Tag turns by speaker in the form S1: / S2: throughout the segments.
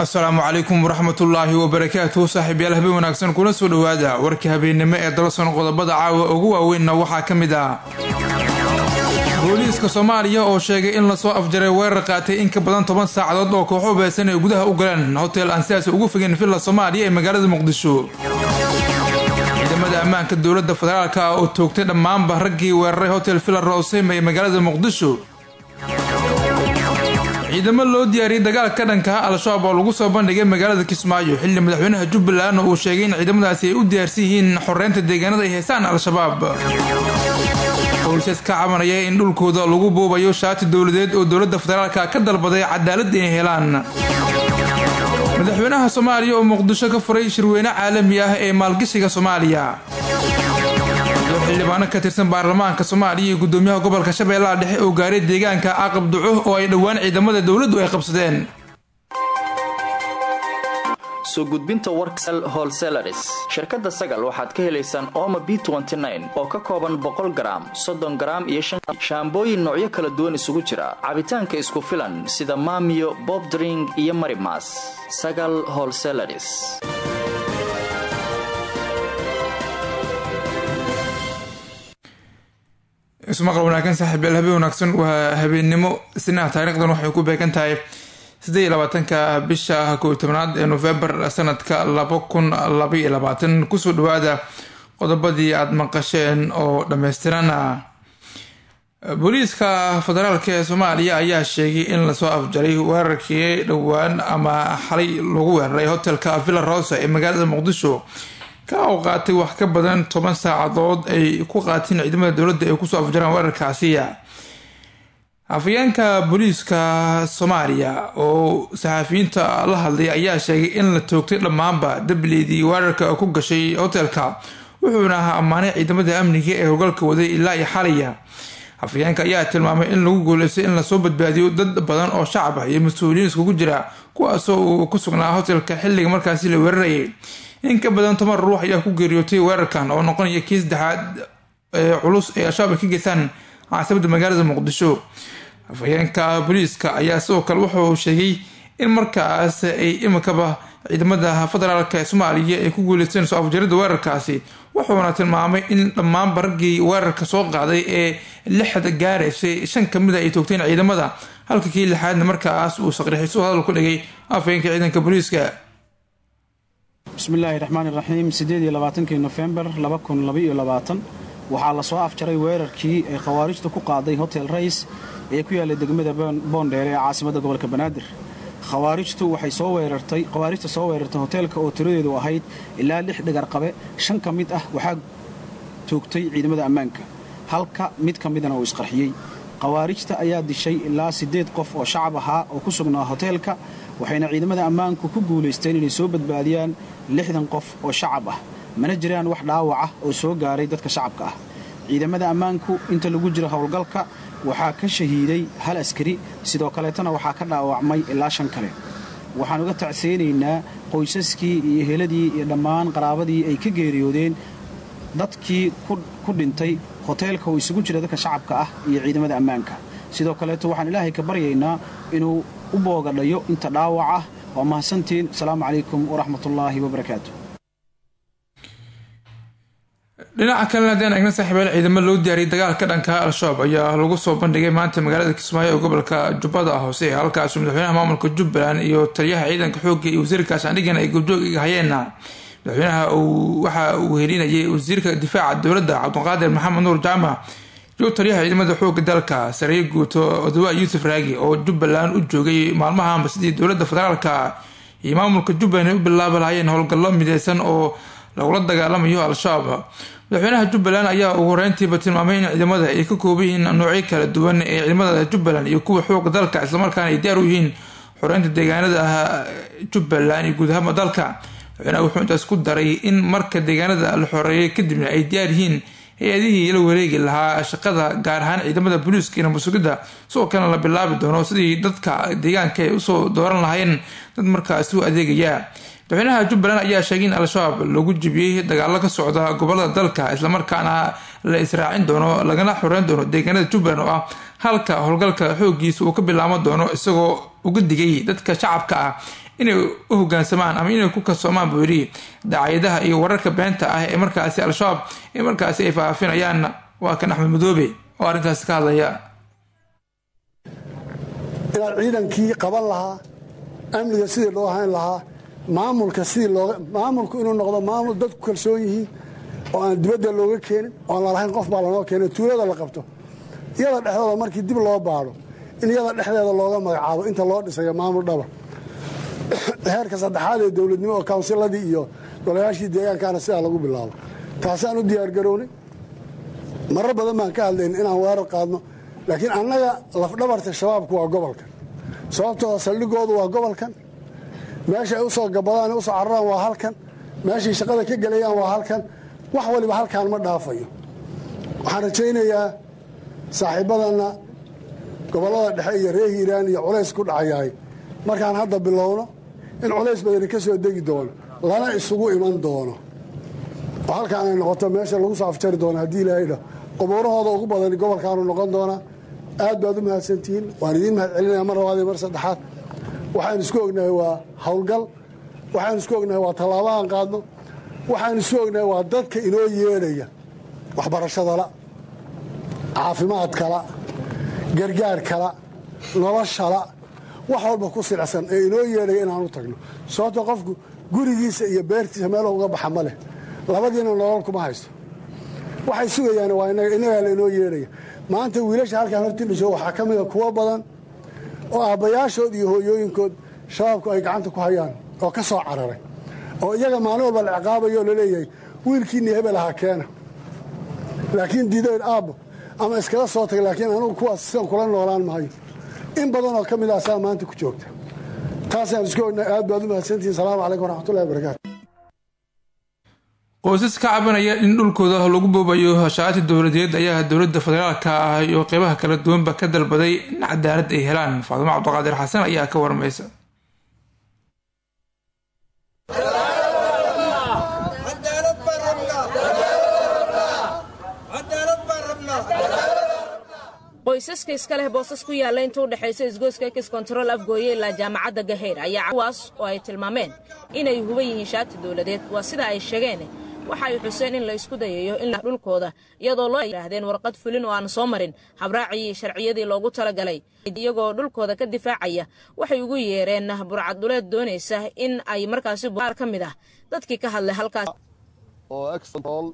S1: asalaamu calaykum waraxmatullaahi wabarakaatuhu saaxiibyaal habeen wanaagsan kula soo dhowaada warka habeennimo ee dalson qodobada caawa ugu waaweynna waxaa ka mid ah booliiska soomaaliya oo sheegay in lasoo afjaray weerar qaatay in ka badan toban saacadood oo kooxo beesan ay gudaha u galeen hotel aan sidaas ugu fogeen villa soomaaliya ee magaalada muqdisho ciidamada ammaanka dowladda federaalk ah oo toogtay dhammaanba raggii weeraray hotel villa rosem ee magaalada muqdisho ciidamo loo diyaariyey dagaal ka dhanka al-shabaab oo lagu soo bandhigay magaalada kismaayo xilli madaxweynaha jubbaland uu sheegay in ciidamadaasi ay u diyaarsan yihiin xoreynta deegaanada ay heysaan al-shabaab qoysas ka cabanaya in dhulkooda lagu buubayo shaati dowladeed oo dowladda federaalka ka dalbaday cadaalad inay helaan madaxweynaha soomaaliya oo muqdisho ka furay shirweyne caalami ah ee maalgashiga soomaaliya iyo xildhibaano ka tirsan baarlamaanka soomaaliya iyo gudoomiyaha gobolka shabeellaha dhexe oo gaaray deegaanka aqab duco oo ay dhowaan ciidamada dowladdu ay qabsadeen
S2: soo gudbinta warksel holselaris shirkadda sagal waxaad ka helaysaan ooma b oo ka kooban boqol garaam soddon garaam iyo shaambooyin noocyo kala duwan isugu jira cabitaanka isku filan sida maamiyo bobdring iyo marimas sagal holselaris
S1: ismaqal wanaagsan saaxiibyaal habeen wanaagsan waa habeennimo isniinaha taariikhdan waxay ku beegan tahay siddeed iyo labaatanka bisha kow iyo tobnaad ee nofembar sanadka laba kun labaiyo labaatan kusoo dhawaada qodobadii aada maqasheen oo dhammaystiran booliiska federaalk ee soomaaliya ayaa sheegay in lasoo afjaray weerarkii dhowaan ama xalay lagu weeraray hotelka villa rosa ee magaalada muqdisho ka u qaatay wax ka badan toban saacadood ay ku qaateen ciidamada dowladda ay kusoo afjaraan weerarkaasi afayeenka booliiska soomaaliya oo saxafiyiinta la hadlay ayaa sheegay in la toogtay dhammaanba dableydii weerarka ku gashay hotelka wuxuuna ahaa ammaanay ciidamada amniga ee howlgalka waday ilaa iyo xalaya afayeenka ayaa tilmaamay in lagu guuleystay in lasoo badbaadiyo dad badan oo shacab ah iyo mas-uuliyiin iskugu jira kuwaasoo uu ku sugnaa hotelka xilliga markaasi la weerarayay in ka badan toban ruux ayaa ku geeriyootay weerarkan oo noqonaya kii saddexaad ee culus ee al-shabaab ay ka geystaan caasimada magaalada muqdisho afhayeenka booliiska ayaa sidoo kale wuxuu sheegay in markaas ay imikaba ciidamada federaalk ee soomaaliya ay ku guuleysteen soo afjarida weerarkaasi wuxuuna tilmaamay in dhammaanba raggii weerarka soo qaaday ee lixda gaaraysay shan kamida ay toogteen ciidamada halka kii lixaadna markaas uu saqrixiso hadal ku dhigay afhayeenka ciidanka booliiska
S3: bismillaahi raxmaan iraxiim siddeed iyo labaatankii nofembar laba kun labaiyo labaatan waxaa lasoo afjaray weerarkii ay khawaarijta ku qaaday hotel rays ee ku yaallay degmada boondheer ee caasimadda gobolka banaadir khawaarijtu waxay soo weerartay khawaarijta soo weerartay hoteelka oo tiradeedu ahayd ilaa lix dhagarqabe shan ka mid ah waxaa toogtay ciidamada ammaanka halka mid ka midana uu isqarxiyey khawaarijta ayaa dishay ilaa siddeed qof oo shacab ahaa oo ku sugnaa hoteelka waxayna ciidamada ammaanku ku guulaysteen inay soo badbaadiyaan lixdan qof oo shacab ah mana jiraan wax dhaawac ah oo soo gaaray dadka shacabka ah ciidamada ammaanku inta lagu jiro howlgalka waxaa ka shahiiday hal askari sidoo kaleetana waxaa ka dhaawacmay ilaa shan kale waxaan uga tacseynaynaa qoysaskii iyo heladii iyo dhammaan qaraabadii ay ka geeriyoodeen dadkii ku dhintay hoteelka oo isugu jira dadka shacabka ah iyo ciidamada ammaanka sidoo kaleeto waxaan ilaahay ka baryaynaa inuu u boogadhayo inta dhaawac ah waa mahadsantiin asalaamu calaykum waraxmatullaahi wabarakaatu
S1: dhinaca kalena haddeen eegna saaxiibyaal ciidamo loo diyaariyay dagaalka dhanka al-shabaab ayaa lagu soo bandhigay maanta magaalada kismaayo ee gobolka jubbada hoose halkaasuu madaxweynaha maamulka jubbaland iyo taliyaha ciidanka xoogga iyo wasiirka sandhigan ay goobjoog hayeenna madaxweynaha waxa uu helinayay wasiirka difaaca dowladda cabdiqaadir maxamed nuur jaamac iyo taliyaha ciidamada xooga dalka sareeye guuto odawa yuusuf raagi oo jubbaland u joogay maalmahanba sidii dowladda federaalka iyo maamulka jubbaland ay u bilaabi lahayeen howlgallo mideysan oo lagula dagaalamayo al-shabaab madaxweynaha jubbaland ayaa ugu horeyntiiba tilmaamay in ciidamada ay ka kooban yihiin noocyo kala duwan ee ciidamada jubbaland iyo kuwa xooga dalka islamarkaana ay diyaar u yihiin xoreynta deegaanada ah jubbaland iyo guud ahaanba dalka madaxweynaha wuxuu intaas ku daray in marka deegaanada la xoreeyay kadibna ay diyaar yihiin hay-adihii la wareegi lahaa shaqada gaar ahaan ciidamada booliiska iyo nabasugidda sidoo kalena la bilaabi doono sidii dadka deegaanka ay usoo dooran lahayn dad markaasi u adeegaya madaxweynaha jubbaland ayaa sheegay in al-shabaab lagu jibiyey dagaalo ka socda gobolada dalka islamarkaana la israacin doono lagana xoreyn doono deegaanada jubbaland oo ah halka howlgalka xoogiisa uu ka bilaabo doono isagoo uga digay dadka shacabka ah inay u hogaansamaan ama inay ku kalsoomaan buu yidhi dacaayadaha iyo wararka beenta ah ee markaasi al-shabaab ee markaasi ay faafinayaan waa kan axmed madoobe oo arrintaasi ka hadlaya
S4: inaad ciidankii qaban lahaa amniga sidii loo hayn lahaa maamulka sidii looga maamulku inuu noqdo maamul dadku kalsoon yihiin oo aan dibadda looga keenin oon lalahayn qof baa lanoo keenay tuulada la qabto iyada dhexdooda markii dib loo baadho in iyada dhexdeeda looga magacaabo inta loo dhisayo maamul dhaba heerka saddexaad ee dowladnimo oo kawnsiladii iyo golayaashii deegaankaana sidaa lagu bilaabo taasaan u diyaargarownay marar badan baan ka hadlayn inaan weerar qaadno laakiin annaga lafdhabarta shabaabku waa gobolkan sababtooda saldhigoodu waa gobolkan meesha ay u soo gabadaan usoo cararaan waa halkan meeshay shaqada ka gelayaan waa halkan wax waliba halkaan ma dhaafayo waxaan rajaynayaa saaxiibadanna gobollada dhexe iyo reer hiiraan iyo culays ku dhacayahay markaan hadda bilowno in culays badani ka soo degi doono lana isugu iman doono oo halkaan ay noqoto meesha lagu soo afjari doono haddii ilaahay dhah qubuurahooda ugu badani gobolkaanu noqon doonaa aad baad u mahadsantihiin waan idiin mahad celinaya mar labaad iyo mar saddexaad waxaan isku ognahay waa howlgal waxaan isku ognahay waa tallaabahan qaadno waxaan isku ognahay waa dadka inoo yeedhaya waxbarashadala caafimaadkala gargaarkala noloshala wax walba ku silcsan ee inoo yeedhaya inaan u tagno sababto qofku gurigiisa iyo beertiisa meel uga baxa ma leh labadiina nolol kuma haysto waxay sugayaan waa innagaa la inoo yeedhaya maanta wiilasha halkaan hortii dhisho waxaa ka mida kuwo badan oo aabbayaashood iyo hooyooyinkood shabaabku ay gacanta ku hayaan oo ka soo cararay oo iyaga maalin walba la ciqaabayo oo laleeyahay wiilkiinni hebel ahaa keena laakiin diidayn aabbo ama iskala soo tagay laakiin anugu kuwaas sidan kula noolaan maayo in badan oo ka mid ah saa maanta ku joogta taasaan isku ognahay aad baad u mahadsantihin salaamu calaykum waraxmatullahi wabarakaatu
S1: qoysas ka cabanaya in dhulkooda lagu boobayo hashaati dowladeed ayaa dowlada federaalka ah iyo qeybaha kala duwanba ka dalbaday in cadaalad ay helaan faadimo cabdiqaadir xasan ayaa ka warmaysa
S5: qoysaska iska leh boosas ku yaalla inta u dhexaysa isgoyska kis kontarool afgooye ilaa jaamacadda gaheyr ayaa kuwaas oo ay tilmaameen inay huban yihiin shaati dowladeed waa sida ay sheegeen waxa ay xuseen in la isku dayayo in dhulkooda iyadoo loo yidhaahdeen warqad fulin oo aan soo marin habraacii sharciyadii loogu talagalay iyagoo dhulkooda ka difaacaya waxay ugu yeereen burcadduleed doonaysa in ay markaasi qaar ka mid ah dadkii ka hadlay halkaas
S6: oo excontrol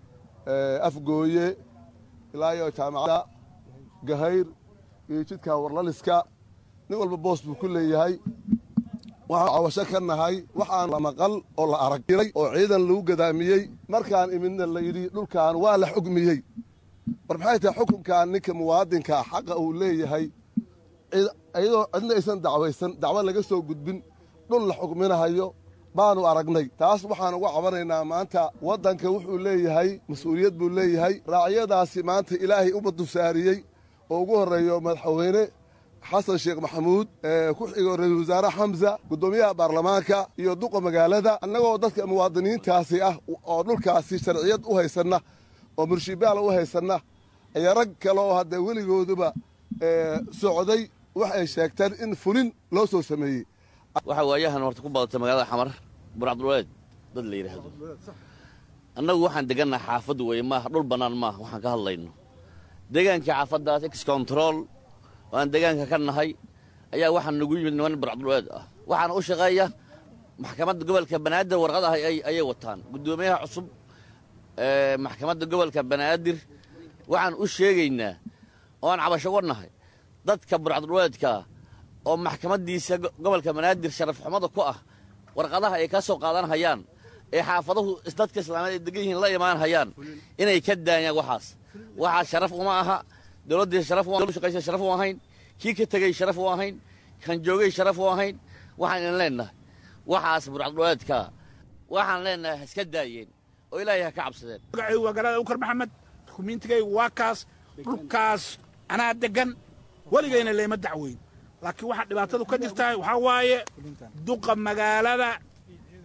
S6: afgooye ilaa iyo jaamacadda gahayr iyo jidka warlaliska nin walba boos buu ku leeyahay waxaan cawasho ka nahay waxaan la maqal oo la aragilay oo ciidan lagu gadaamiyey markaan imidna la yidhi dhulkan waa la xugmiyey war maxay tahay xukunkan ninka muwaadinkaa xaqa uu leeyahay iyadoo cidna aysan dacwaysan dacwo laga soo gudbin dhul la xugminahayo baanu aragnay taas waxaan uga cabanaynaa maanta waddanka wuxuu leeyahay mas-uuliyad buu leeyahay raacyadaasi maanta ilaahay u badusaariyey oo ugu horreeyo madaxweyne xasan sheekh maxamuud ku xigo ra-isul wasaare xamsa guddoomiyaha baarlamaanka iyo duqa magaalada annagoo dadka muwaadiniintaasi ah oo dhulkaasi sharciyad u haysanna oo murshibaala u haysanna ayaa rag kale oo haddee weligooduba socday wax ay sheegteen in fulin loo soo sameeyey
S7: waxaa waayahan horta ku badatay magaalada xamar burcabduleed dad la yidhaahdo annagu waxaan degannaha xaafad weeye maaha dhul bannaan maaha waxaan ka hadlayno deegaankii xaafaddaas ex control oo aan deegaanka ka nahay ayaa waxaa nagu yimid niman burcabduleed ah waxaana u shaqeeya maxkamadda gobolka banaadir warqad ah ayay wataan guddoomiyaha cusub ee maxkamadda gobolka banaadir waxaan u sheegaynaa oo aan cabasho uga nahay dadka burcabduleedkaa oo maxkamaddiisa gobolka banaadir sharaf xumada ku ah warqadaha ay ka soo qaadan hayaan ee xaafaduhu dadka islaameed ay degan yihiin la imaan hayaan inay ka daayaan waxaas waxaa sharaf uma aha dowladdii sharaf shaqaysa sharaf u ahayn kii ka tegey sharaf u ahayn kan joogay sharaf u ahayn waxaan idin leennahay waxaas burcadduleedkaa waxaan leennahay ha iska daayeen oo ilaahay ha ka cabsadeen
S8: magacaygu waa galaada ukar maxamed dukumiintigaygu waa kaas dhulkaas anaa deggan weligayna leema dacweyn laakiin waxaa dhibaatadu ka jirtaa waxaa waaye duqa magaalada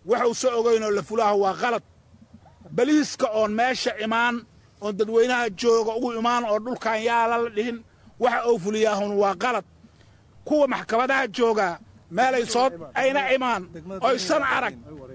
S8: waxuusa ogaynoo la fulaaho waa qalad baliiska oon meesha imaan oon dadweynaha jooga ugu imaan oo dhulkan yaala la dhihin waxa uu fuliyaahun waa qalad kuwa maxkamadaha joogaa meelay soo ayna imaan oysan arag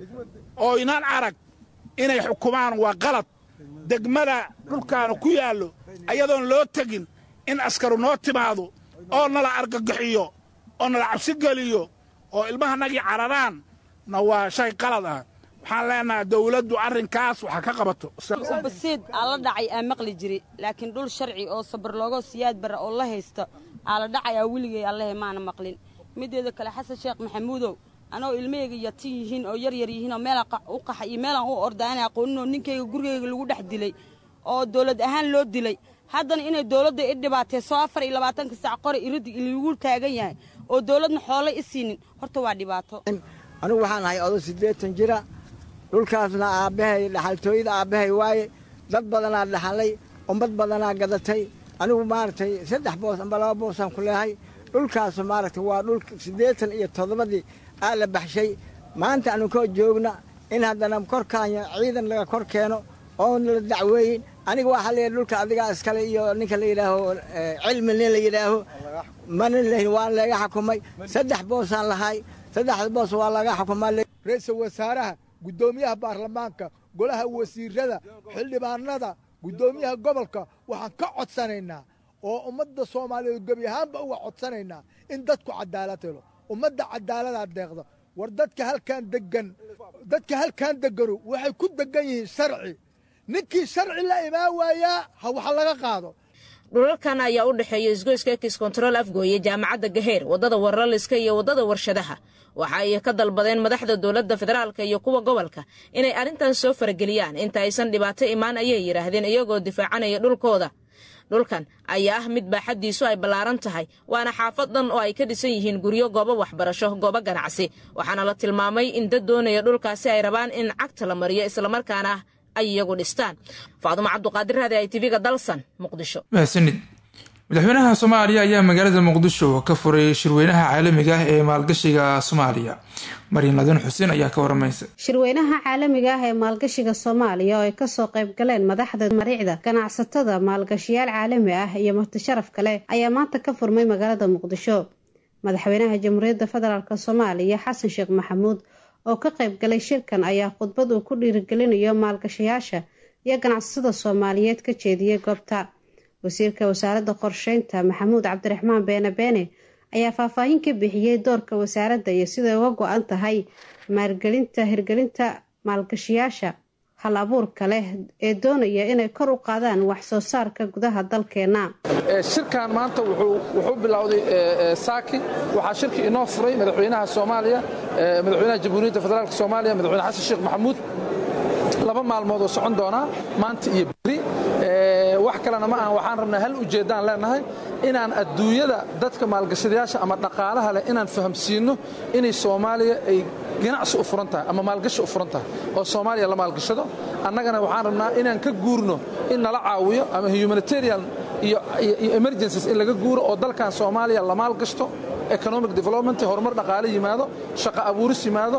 S8: oynan arag inay xukumaan waa qalad degmada dhulkaana ku yaallo ayadoon loo tegin in askaru noo timaado oo nala argagaxiyo oo nala cabsi geliyo oo ilmahanagii cararaan na waa shay qalad ah waxaan leenahay dawladdu arrinkaas waxa ka qabato
S9: basiid aa la dhacay aa maqli jiri laakiin dhul sharci oo sabar loogo siyaad bara oo la haysto aa la dhacayaa weligay allahe maana maqlin mideeda kale xasan sheekh maxamuudow anoo ilmahayga yatin yihiin oo yaryar yihiin oo meelaan u qaxa iyo meelaan u ordaana aqooninoo ninkayga gurigayga lagu dhex dilay oo dawlad ahaan loo dilay haddana inay dawladda i dhibaatayso afar iyo labaatanka sac qori irid lagu taagan yahay oo dawladna xoolay i siinin horta waa dhibaato
S10: anigu waxaan ahay odo siddeetan jira dhulkaasna aabbahay dhaxaltooyada aabbahay waaye dad badanaa dhaxalay ummad badanaa gadatay anigu maaragtay saddex boos amba laba boosaan ku leehay dhulkaasu maaragtay waa dhul siddeetan iyo toddobadii aa la baxshay maanta anu koo joogna in haddana korkaanya ciidan laga kor keeno oon la dacweeyin aniga waxaa leeyahay dhulka adigaa iskale iyo ninka la yidhaaho cilmi nin la yidhaaho mana lehin waan laga xukumay saddex boosaan lahay saddexda boos waa laga xukumaa
S11: ra-iisul wasaaraha guddoomiyaha baarlamaanka golaha wasiirada xildhibaanada guddoomiyaha gobolka waxaan ka codsanaynaa oo ummadda soomaaliyeed gebi ahaanba uga codsanaynaa in dadku cadaalad helo ummadda cadaaladaa deeqda war dadka halkaan degan dadka halkaan deganu waxay ku degan yihiin sharci ninkii sharci la imaan waayaa ha wax laga qaado
S5: dhulalkan ayaa u dhexeeya isgoyska ekis kontarool afgooye jaamacadda gaheer waddada warlaliska iyo waddada warshadaha waxa ay ka dalbadeen madaxda dowladda federaalka iyo kuwa gobolka inay arrintan soo farageliyaan inta aysan dhibaato imaan ayay yidhaahdeen iyagoo difaacanaya dhulkooda dhulkan ayaa ah mid baaxaddiisu ay ballaaran tahay waana xaafad dhan oo ay ka dhisan yihiin guryo goobo waxbarasho goobo ganacsi waxaana la tilmaamay in dad doonaya dhulkaasi ay rabaan in cagta la mariyo islamarkaana ay iyagu dhistaan faadumo cabduqaadir raadi ay tv-ga dalsan muqdisho
S1: mahadsanid madaxweynaha soomaaliya ayaa magaalada muqdisho ka furay shirweynaha caalamiga ah ee maalgashiga soomaaliya maryan ladin xuseen ayaa ka waramaysa
S12: shirweynaha caalamiga ah ee maalgashiga soomaaliya oo ay kasoo qayb galeen madaxda mariicda ganacsatada maalgashiyaal caalami ah iyo martisharaf kale ayaa maanta ka furmay magaalada muqdisho madaxweynaha jamhuuriyadda federaalk soomaaliya xasan sheekh maxamuud oo ka qayb galay shirkan ayaa khudbad uu ku dhiirigelinayo maalgashayaasha iyo ganacsatada soomaaliyeed ka jeediyey goobta wasiirka wasaaradda qorsheynta maxamuud cabdiraxmaan beene beene ayaa faahfaahin ka bixiyey doorka wasaaradda iyo siday uga go-an tahay maalgelinta hirgelinta maalgashiyaasha hal abuurka leh ee doonaya inay kor u qaadaan wax soo saarka gudaha dalkeena
S13: shirkan maanta wuxuu bilowday saaki waxaa shirkii inoo furay madaxweynaha soomaaliya madaxweynaha jamhuuriyadda federaalk soomaaliya madaxweyne xasan sheekh maxamuud laba maalmood oo socon doonaa maanta iyo beri wax kalena ma aha waxaan rabnaa hal ujeeddaan leenahay inaan adduunyada dadka maalgashadayaasha ama dhaqaalaha leh inaan fahamsiinno inay soomaaliya ay ganacsi u furan tahay ama maalgashi u furan tahay oo soomaaliya la maalgashado annagana waxaan rabnaa inaan ka guurno in nala caawiyo ama humanitarian iyo emergencies in laga guuro oo dalkan soomaaliya la maalgashto economic development horumar dhaqaale yimaado shaqo abuuris yimaado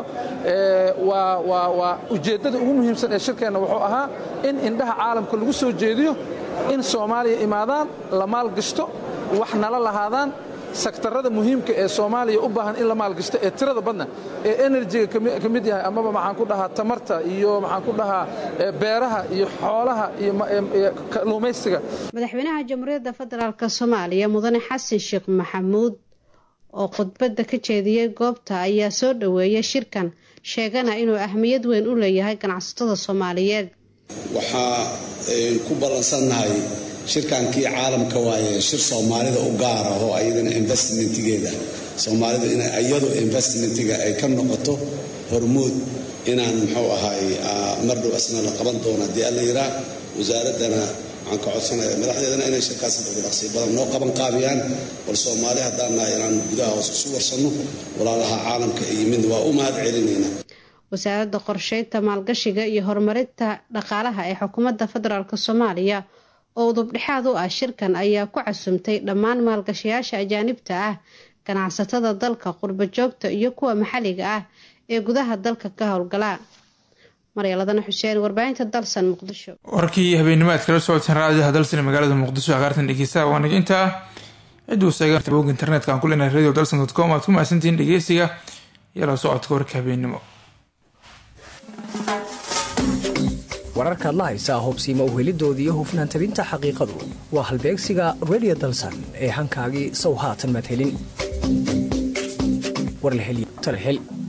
S13: waa ujeeddada ugu muhiimsan ee shirkeenna wuxuu ahaa in indhaha caalamka lagu soo jeediyo in soomaaliya imaadaan la maalgashto wax nala lahaadaan sektarada muhiimka ee soomaaliya u baahan in la maalgashto ee tirada badna ee enerjiga ka mid yahay amaba maxaan ku dhahaa tamarta iyo maxaan ku dhahaa beeraha iyo xoolaha iyo kalluumaysiga
S12: madaxweynaha jamhuuriyadda federaalk soomaaliya mudane xasan sheekh maxamuud oo khudbadda ka jeediyey goobta ayaa soo dhoweeyay shirkan sheegana inuu ahmiyad weyn u leeyahay ganacsatada soomaaliyeed
S14: waxaa ku ballansannahay shirkankii caalamka waaye shir soomaalida u gaara oo ayadana investmentigeeda soomaalidu in iyadu investmentiga ay ka noqoto hormuud inaan muxuu ahay mar dhow asna la qaban doono haddii alla yiraa wasaaraddana waxaan ka codsanaya madaxdeedana inay shirkaas dhaqsi badan noo qaban qaabiyaan bal soomaali haddaan nahay inaan gudaha hoos isu warsanno walaalaha caalamka iyo midna waa u mahad celinaynaa
S12: wasaaradda qorsheynta maalgashiga iyo horumarinta dhaqaalaha ee xukuumadda federaalk soomaaliya oo udubdhexaad u ah shirkan ayaa ku casumtay dhammaan maalgashayaasha ajaanibta ah ganacsatada dalka qurba joogta iyo kuwa maxalliga ah ee gudaha dalka ka howlgala maryaladana xuseen warbaahinta dalsan muqdisho
S1: warkii habeennimo aad kala socoteen raadiyaha dalsan magaalada muqdisho aqaartan dhegeystaha waa naga intaa ciduu seegabog internetka aan ku leenahay radio dalsan dot com aad ku mahadsantihiin dhegeysiga iyo la socodka warka habeennimo
S15: wararkaad la haysaa hubsiima uhelidoodii hufnaan tabinta xaqiiqadu waa halbeegsiga radio dalsan ee hankaagii sow haatan maad helin war la hel